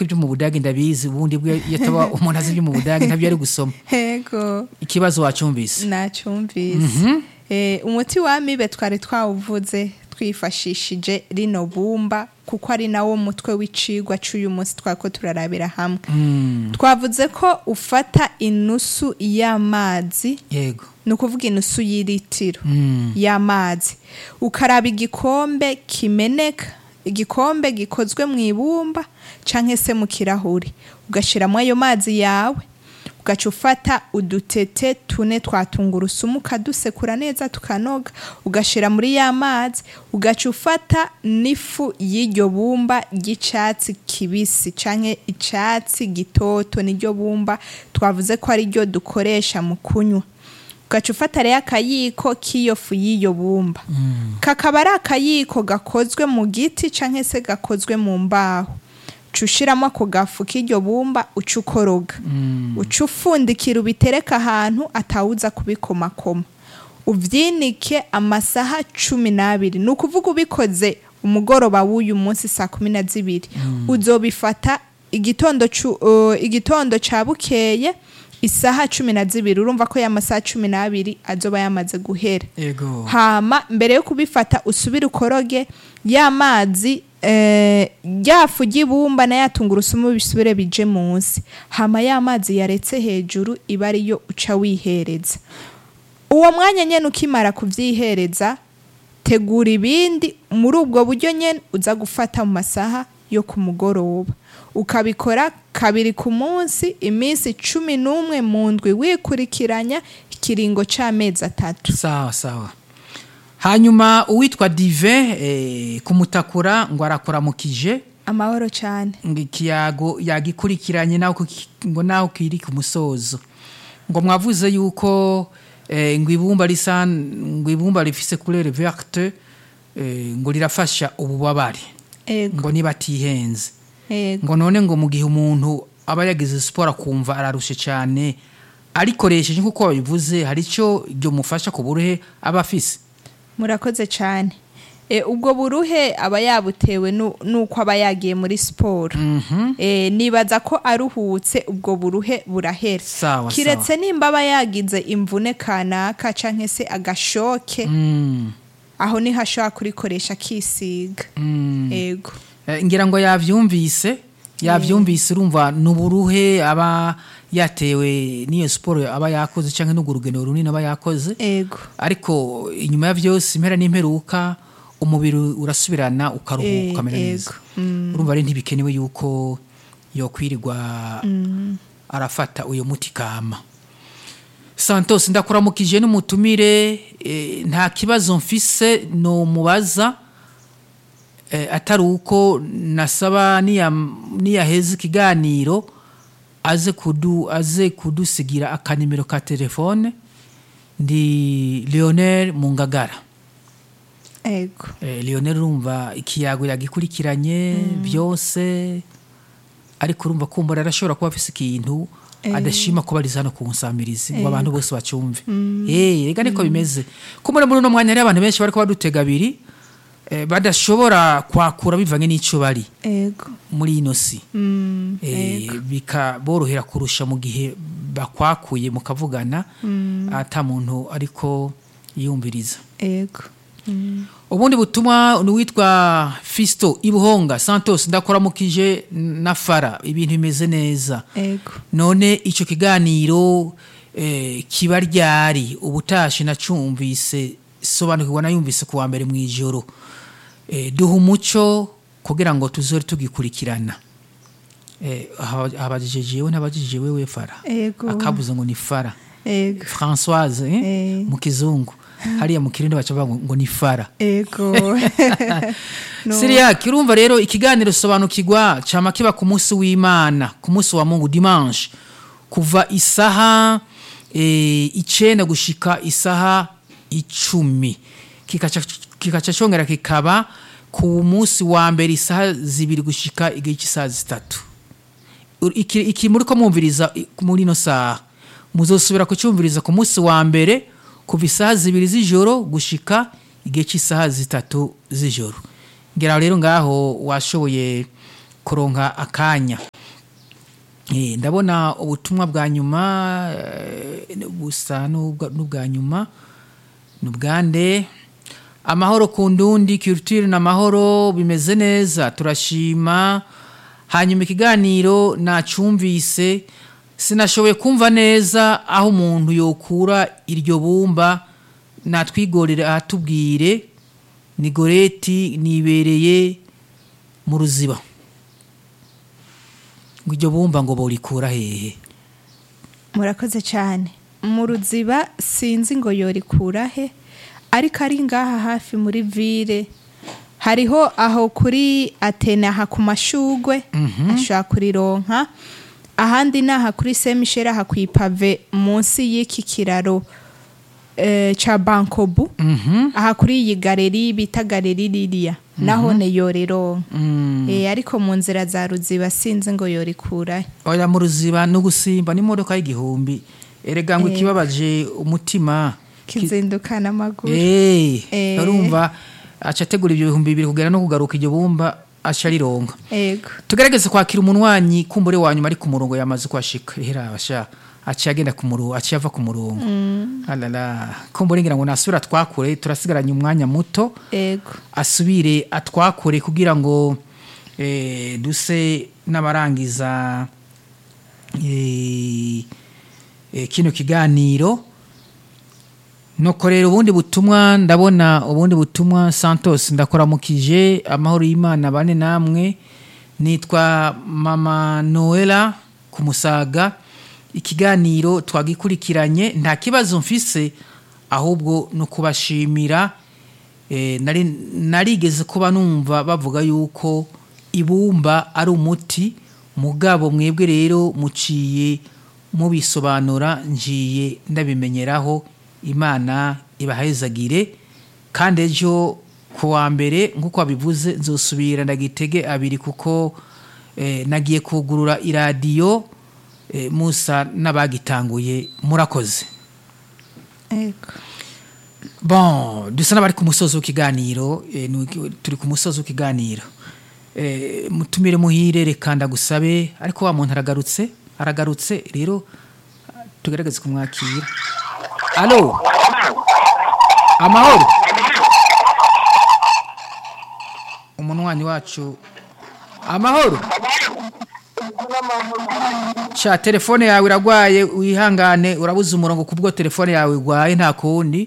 ko ibyo mu budage ndabizi ubundi bwe iyo ataba umuntu azi ibyo mu budage ntabyo ari gusoma yego ikibazo wacyumvise nacyumvise Eh, umuti w'amibe twari twawuvuze twifashishije rino bumba kuko ari nawo mutwe w'icigwa c'uyu munsi twako turarabira hamwe twavuze ko ufata inusu y'amazi yego ni ukuvuga inusu y'iritiro y'amazi ukaraba igikombe kimeneka igikombe gikozwe mu ibumba cyangwa se mu kirahuri ugashyiramo ayo mazi yawe ugaca ufata udutete tune twa tungurusumu ukadusekura neza tukanoga ugashyira muri ya mazi ugaca ufata n'ifu y'iryo bumba ry'icyatsi kibisi cyangwa icyatsi gitoto niryo bumba twavuze ko ari ryo dukoresha mu kunywa ugaca ufata rero akayiko k'iyo fu y'iyo bumba kakaba ari akayiko gakozwe mu giti cyangwa se gakozwe mu mbaho uca ushyiramo ako gafu k'iryo bumba uca ukoroga uca ufundikira ubitereka ahantu atawuza kubikomakoma ubyinike amasaha cumi n'abiri ni ukuvuga ubikoze umugoroba w'uyu munsi saa kumi na zibiri uzobifata igitondo cu- uh, igitondo cya bukeye isaha cumi na zibiri urumva ko ya masaha cumi n'abiri azoba yamaze guhera yego hama mbere yo kubifata usubire ukoroge ya mazi eh, rya fu ry'ibumba na ya tungurusumu bisubire bije munsi hama ya mazi yaretse hejuru iba ariyo uca wihereza uwo mwanya nyene ukimara kuvyihereza tegura ibindi muri ubwo buryo nyene uza gufata mu masaha yo ku mugoroba ukabikora kabiri ku munsi iminsi cumi n'umwe mu ndwi wikurikiranya ikiringo c'amezi atatu sawa sawa hanyuma uwitwa dive eh, kumutakura ngo arakuramukije amahoro cyane ngo ikiyago yagikurikiranye naho kuki- ngo naho kiri ku musozo ngo mwavuze yuko eh, ngo ibumba risa ngo ibumba rifise couleur verte eh, ngo rirafasha ububabare ego ngo niba atihenze ego ngo none ngo mu gihe umuntu aba yagize siporo akumva ararushe cyane arikoresheje nk'uko babivuze hari icyo ibyo mufasha ku buruhe aba afise murakoze cyane e, ubwo buruhe aba yabutewe nu- nuko aba yagiye muri siporo e, nibaza ko aruhutse ubwo buruhe burahera Sawa, kiretse nimba aba yagize imvune kanaka canke se agashoke Mm, aho niho ashobora kurikoresha akisiga mm. ego Eh, ngira ngo yavyumvise yavyumvise urumva nuburuhe aba yatewe n'iyo siporo aba yakoze cyangwa n'urwo rugendo runini aba yakoze ego ariko inyuma ya byose impera n'imperuka umubiri urasubirana ukaruhuka Eh, ukamera neza ego. Mm. urumva ari ntibikenewe yuko yokwirirwa arafata uyo muti kama santos ndakuramukije n'umutumire eh, nta kibazo mfise no mubaza eh, atari uko nasaba niya- niyaheza ikiganiro aze kudu aze kudusigira akanimero ka telefone ndi leonel mungagara ego eh, leonel urumva ikiyago yagikurikiranye byose ariko urumva kumbura arashobora kuba afise ikintu adashima kuba ariza hano ku nsamirizi ngo abantu bose bacyumve eh rega niko bimeze kumbura muri uno mwanya hari abantu benshi bariko badutega abiri eh, badashobora kwakura bivanye n'ico bari ego muri ino si Mm, eh, bikaborohera kurusha mu gihe bakwakuye mukavugana ata muntu ariko yumviriza ego Mm, ubundi butumwa ni uwitwa fisto ibuhonga santos ndakuramukije na fara ibintu bimeze neza ego none icyo kiganiro eh, kiba ryari ubutashi nacumvise sobanukirwa nayumvise ku wa mbere mu ijoro eh, duha umuco kugira ngo tuzore tugikurikirana eh, aha- abajije jewe n'abajije wewe fara ego akabuze ngo ni fara ego françoise eh? Eh. mu kizungu hariya mu kirundi baca bavuga ngo- ngo ni fara ego No. siriya kirumva rero ikiganiro sobanukirwa cyama kiba ku munsi w'imana ku munsi wa mungu dimanche kuva isaha eh, icenda gushika isaha icumi kikaca kikaca congera kikaba ku munsi wa mbere isaha zibiri gushika igihe cy'isaha zitatu Ur- iki iki muri ko mwumviriza i- muri ino saha muzosubira kucyumviriza ku munsi wa mbere kuva isaha zibiri z'ijoro gushika igihe cy'isaha zitatu z'ijoro ngira rero ngaho washoboye kuronka akanya Eh, ndabona ubutumwa bwa nyuma eh, busa n'ubwa n'ubwa nyuma nubwande amahoro ku ndundi culture na mahoro bimeze neza turashima hanyuma ikiganiro nacumvise sinashoboye kumva neza aho umuntu yokura iryo bumba natwigorere ahatubwire ni goreti nibereye mu ruziba ngo iryo bumba ngo borikura hehe murakoze cyane mu ruziba sinzi ngo yorikura he ariko ari ngaha hafi muri vire hariho aho kuri atene aha ku mashugwe ashobora kurironka ahandi ni aha kuri semisheri aha ku ipave munsi y'iki kiraro eh, ca bankobu aha kuri iyi galeri bita galeri ririya naho ne yorironka Eh, ariko mu nzira za ruziba sinzi ngo yorikura he oya mu ruziba no gusimba n'imodoka y'igihumbi erega ngo Eh. ikibabaje umutima ki- kizindukana amaguru Eh, Eh. urumva aca ategura ibyo bihumbi bibiri kugera no kugaruka iryo bumba aca arironga ego tugerageze kwakira umunwanyi kumbure wa nyuma ari ku murongo yamaze kuhashika ihera abasha aciye agenda ku murongo aciye ava ku murongo alala kumbure ngira ngo nasubira twakure turasigaranye umwanya muto ego asubire atwakure kugira ngo eh, duse n'abarangiza eh, eh, kino kiganiro nuko rero ubundi butumwa ndabona ubundi butumwa santos ndakoramukije amahoro y'imana bane namwe nitwa mama noela ku musaga ikiganiro twagikurikiranye nta kibazo mfise ahubwo ni ukubashimira Eh, nari narigeze kuba numva bavuga yuko ibumba ari umuti mugabo mwebwe rero muciye mubisobanura ngiye ndabimenyeraho imana ibahezagire kandi ejo ku wa mbere nk'uko wabivuze nzosubira ndagitege abiri kuko eh, nagiye kugurura iradiyo eh, musa n'abagitanguye murakoze ego bon dusa n'abari ku musozi w'ikiganiro eh, ni- turi ku musozi w'ikiganiro Eh, mutumire muhire reka ndagusabe ariko wa muntu aragarutse aragarutse rero tugerageze kumwakira alo amahoro umunwanyi wacu amahoro sha telefone yawe iragwaye wihangane urabuze umurongo kubwo telefone yawe igwaye nta kundi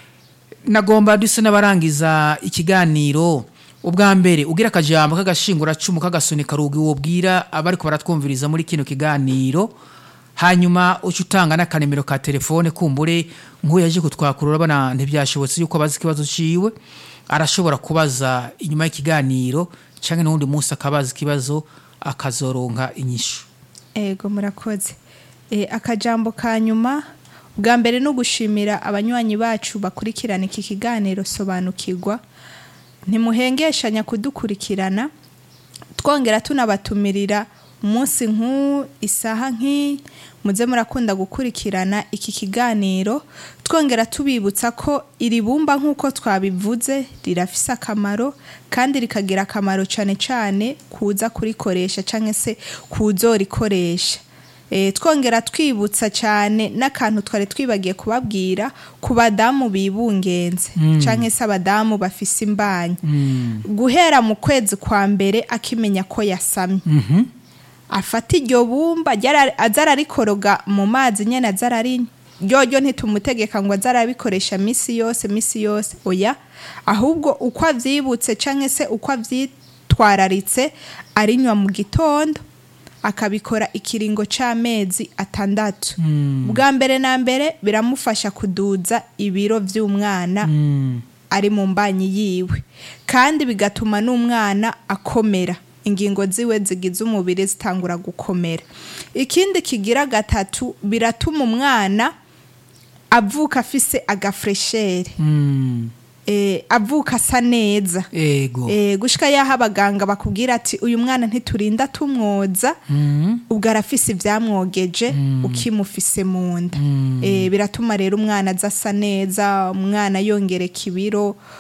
nagomba duse n'abarangiza ikiganiro ubwa mbere ugira akajambo k'agashinguracumu k'agasunika rugi wobwira abariko baratwumviriza muri kino kiganiro hanyuma uca utanga n'akanemero ka telefone kumbure nk'uyu yaje kutwakurura urabona ntibyashobotse yuko abaza ikibazo ciwe arashobora kubaza inyuma y'ikiganiro cyangwa n'uwundi munsi akabaza ikibazo akazoronka inyishu ego murakoze e, akajambo ka nyuma bwa mbere no gushimira abanywanyi bacu bakurikirana iki kiganiro sobanukirwa ntimuhengeshanya kudukurikirana twongera tunabatumirira umunsi nk'u isaha nk'iyi muze murakunda gukurikirana iki kiganiro twongera tubibutsa ko iri bumba nk'uko twabivuze rirafise akamaro kandi rikagira akamaro cyane cyane kuza kurikoresha cyangwa se kuzorikoresha e, twongera twibutsa cyane n'akantu twari twibagiye kubabwira ku badamu bibungenze cyangwa se abadamu bafise imbanyi guhera mu kwezi kwa mbere akimenya ko yasamye afata iryo bumba ryara- aza ararikoroga mu mazi nyine aza ararinywa ryoryo ntitumutegeka ngo aze arabikoresha minsi yose minsi yose oya ahubwo uko avyibutse canke se uko avyitwararitse arinywa mu gitondo akabikora ikiringo c'amezi atandatu bwa mbere na mbere biramufasha kuduza ibiro vy'umwana ari mu mbanyi yiwe kandi bigatuma n'umwana akomera ingingo ziwe zigize umubiri zitangura gukomera ikindi kigira gatatu biratuma umwana avuka afise agafuresheri Mm, eh, avuka asa neza ego eh, gushika yaho abaganga bakubwira ati uyu mwana ntiturinda tumwoza Mm, ubwo arafise ivyamwogeje ukimufise mu nda eh, biratuma rero umwana aza asa neza umwana yongereka ibiro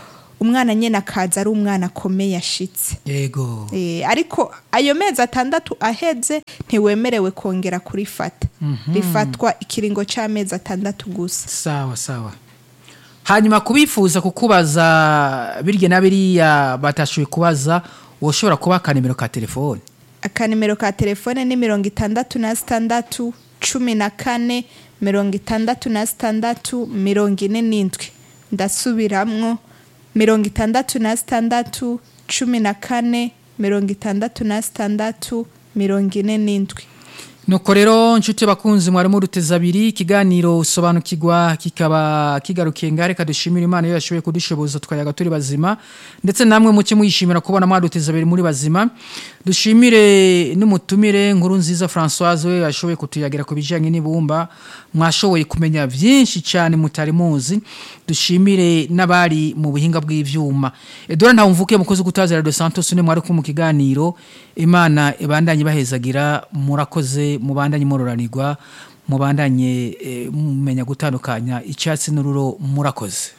umwana nyine akaza ari umwana akomeye ashitse yego Eh, ariko ayo mezi atandatu aheze ntiwemerewe kongera kurifata rifatwa ikiringo cy'amezi atandatu gusa sawa sawa hanyuma kubifuza kukubaza birya na biriya batashoboye kubaza woshobora kuba akanimero ka telefone akanimero ka telefone ni mirongo itandatu na sitandatu cumi na kane mirongo itandatu na sitandatu mirongo ine n'indwi ndasubiramwo mirongo itandatu na sitandatu cumi na kane mirongo itandatu na sitandatu mirongo ine n'indwi nuko rero nshuti bakunzi mwarimu ruteza abiri ikiganiro sobanukirwa kikaba kigarukiye ngaho reka dushimire imana iyo yashoboye kudushoboza tukayaga turi bazima ndetse namwe muke muyishimira kubona mwaduteza abiri muri bazima dushimire n'umutumire nkuru nziza francoise we yashoboye kutuyagira ku bijyanye n'ibumba mwashoboye kumenya byinshi cyane mutari muzi dushimire n'abari mu buhinga bw'ibyuma edouard ntawumvuke mukozi gutaza radio santos ni mwari ku mu kiganiro imana ibandanye ibahezagira murakoze mubandanye mororanirwa mubandanye eh, mumenya gutandukanya icyatsi n'ururo murakoze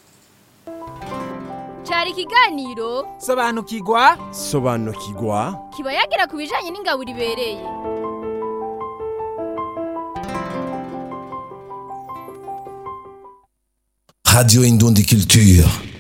cyari ikiganiro sobanukirwa sobanukirwa kiba yagira ku bijyanye n'ingaburo ibereye Radio Indon Culture.